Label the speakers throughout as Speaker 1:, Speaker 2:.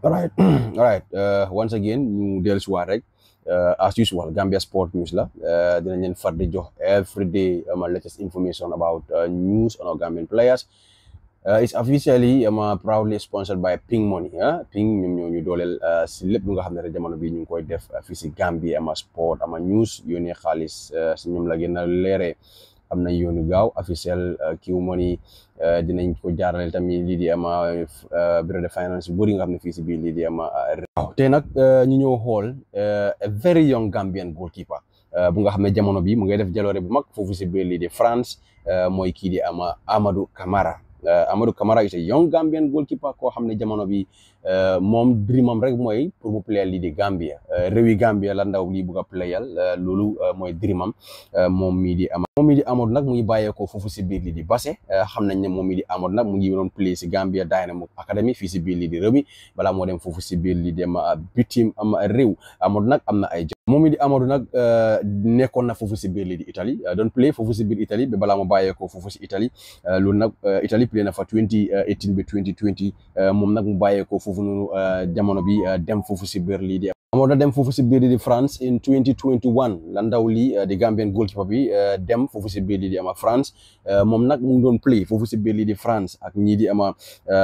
Speaker 1: alright alright once again ñu dellu si waat rek as usual Gambia Sport News la dinañ leen far di jox every day ma latest information about news on our Gambian players it's officially ma proudly sponsored by Ping Money ah Ping ñoom ñoo ñu dooleel si lépp lu nga xam ne rek jamono bi ñu ngi koy def fii si Gambia ama sport ama news yónnee xaalis si ñoom la gën a leeree am nañ yoonu gaaw officiel kiw money dinañ ko jaarale tamit lii di ama bureau de finance bu bëri nga xam ne fii si biir lii di ama waaw te nag ñu ñëw xool a very young Gambian goalkeeper bu nga xam ne jamono bi mu ngay def jaloore bu mag foofu si biir lii di France mooy kii di ama Amadou Camara Amadou Camara is a young Gambian goalkeeper koo xam ne jamono bi moom dreamam rek mooy pour mu playal lii di Gambia réewi Gambia la ndaw lii bugg a playal loolu mooy dreamam moom mii di ama moom mii di Amadou nag mu ngi bàyyeekoo foofu si biir lii di Basse xam nañ ne moom mii di Amadou nag mu ngi doon play si Gambia Dynamo Academy fii si biir lii di réew mi balaa moo dem foofu si biir lii di ama bitim ama réew Amadou nag am na ay moom mii di Amadou nag nekkoon na foofu si biir lii di Italie doon play foofu si biir Italie ba balaa mu bàyyeekoo foofu si Italie loolu nag Italie play na fa 2018 ba 2020 moom nag mu bàyyeekoo foofu noonu jamono bi dem foofu si biir lii di amoon na dem foofu si biir lii di France in 2021 la ndaw lii di Gambian goalkeeper bi dem foofu si biir lii di ama France moom nag mu ngi doon play foofu si biir lii di France ak ñii di ama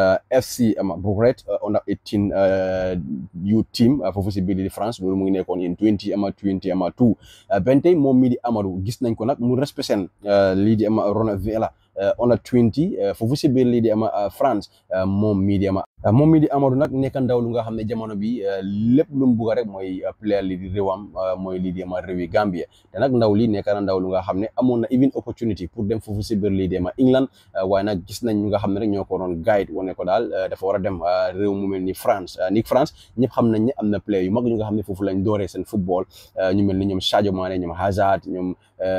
Speaker 1: FC ama Bourget under 18 youth team foofu si biir lii di France loolu mu ngi nekkoon in 20 ama 20 ama 2 ben tey moom mii di Amadou gis nañ ko nag mu respecté lii di ama Ronavela on a 20 foofu si biir lii di ama France moom mii di ama moom mii di Amadou nag nekk ndaw lu nga xam ne jamono bi lépp lu mu bugg rek mooy player lii di réewam mooy lii di ama réewi Gambia te nag ndaw lii nekk na ndaw lu nga xam ne amoon na even opportunity pour dem foofu si biir lii di ama England waaye nag gis nañ ñu nga xam ne rek ñoo ko doon guide wane ko daal dafa war a dem réew mu mel ni France ni France ñëpp xam nañ ne am na player yu mag ñu nga xam ne foofu lañ dooree seen football ñu mel ni ñoom Sadio Mané ñoom Hazard ñoom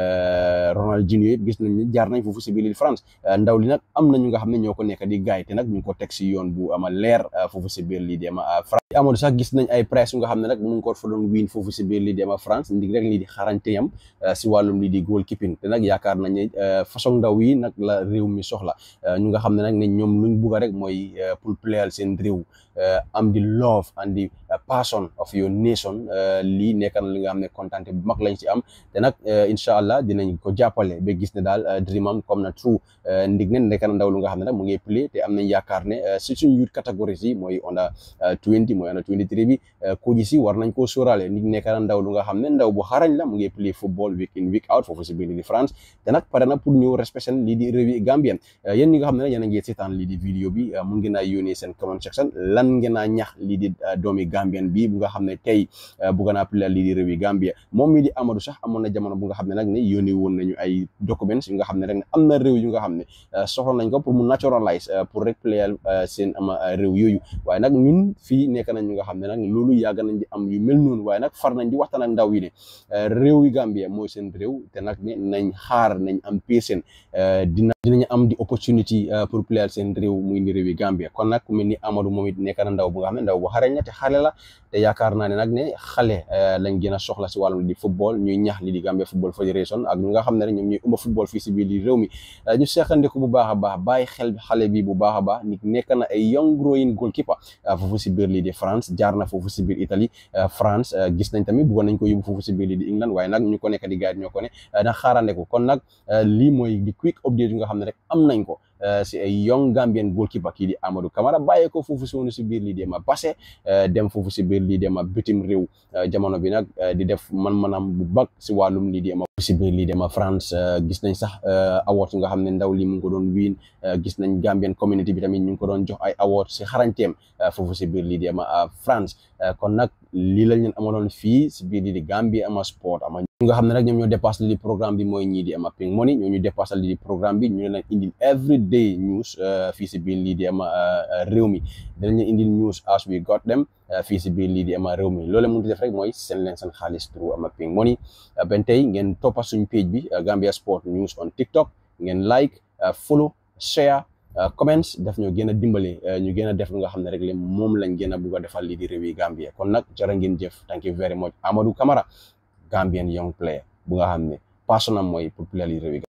Speaker 1: Ronaldinho yëpp gis nañ ne jaar nañ foofu si biir lii di France ndaw li nag am na ñu nga xam ne ñoo ko nekk di guide te nag ñu ngi ko teg si yoon bu ama leer foofu si biir lii di ama France amoon sax gis nañ ay presse yu nga xam ne nag mu ngi ko fa doon win foofu si biir lii di ama France ndig rek lii di xarañteyam si wàllum lii di goalkeeping te nag yaakaar nañ ne façon ndaw yi nag la réew mi soxla ñu nga xam ne nag ne ñoom luñ bugg rek mooy pour playal seen réew am di love and di passion of your nation lii nekk na li nga xam ne kontaante bu mag lañ si am te nag incha allah dinañ ko jàppale ba gis ne daal dreamam comme na true ndig ne nekk na ndaw lu nga xam ne nag mu ngi play te am nañ yaakaar ne si suñ youth catégories yi mooy under 20 mooy under 23 bi ko ji si war nañ koo sóoraale ndig nekk na ndaw lu nga xam ne ndaw bu xarañ la mu ngi play football week in week out foofu si biir lii di France te nag pare na pour ñëw respecté lii di réewi Gambien yéen ñi nga xam ne nag yéen a ngi seetaan lii di vidéo bi mun ngeen a yónnee seen comment section lan ngeen a ñax lii di doomi Gambien bi bu nga xam ne tey bugg naa play lii di réewi Gambia moom mii di Amadou sax amoon na jamono bu nga xam ne nag ne yónnee woon nañu ay documents yu nga xam ne rek ne am na réew yu nga xam ne soxla nañ ko pour mu naturalize pour rek playal seen ama réew yooyu waaye nag ñun fii nekk nañ ñu nga xam ne nag loolu yàgg nañ di am yu mel noonu waaye nag far nañ di waxtaan ak ndaw yi ne réew yi Gambia mooy seen réew te nag ne nañ xaar nañ am patient dina dinañ am di opportunity pour playal seen réew muy ni réew yi Gambia kon nag ku mel ni Amadou moom it nekk na ndaw bu nga xam ne ndaw bu xarañ la te xale la te yaakaar naa ne nag ne xale lañ gën a soxla si wàllum di football ñuy ñax li di Gambia Football Federation ak ñu nga xam ne rek ñoom ñuy umba football fii si biir di réew mi ñu seexandiku bu baax a baax bàyyi xel xale bi bu baax a baax nit nekk na ay young growing goalkeeper foofu si biir lii di France jaar na foofu si biir Italie France gis nañ tamit bëggoon nañ ko yóbbu foofu si biir lii di England waaye nag ñu ko nekk di guide ñoo ko ne na xaarande ko kon nag lii mooy di quick update yu nga xam ne rek am nañ ko si ay young Gambian goalkeeper kii di Amadou Camara bàyyee ko foofu si woonu si biir lii di ma Basse dem foofu si biir lii di ma bitim réew jamono bi nag di def man-manam bu bag si wàllum lii di ma si biir lii di ma France gis nañ sax award nga xam ne ndaw lii mu ngi ko doon wiin gis nañ Gambian community bi tamit ñu ngi ko doon jox ay award si xarañteem foofu si biir lii di ma France kon nag lii lañ leen amaloon fii si biir lii di Gambia ama sport ama ñu nga xam ne nag ñoom ñoo dépassé lii di programme bi mooy ñii di ama Ping Money ñoo ñu dépassé lii di programme bi ñu leen indil everyday news fii si biir lii di ama réew mi dinañ leen indil news as we got them fii si biir lii di ama réew mi loolu mënut def rek mooy seen leen seen xaalis through ama Ping Money ben tey ngeen toppa suñ page bi Gambia Sport News on TikTok ngeen like follow share comments daf ñoo gën a dimbale ñu gën a def lu nga xam ne rek le moom lañ gën a bugg a defal lii di réewi Gambia kon nag jërë ngeen jëf thank you very much Amadou Camara Gambian young player bu nga xam ne passionam mooy pour player lii réewi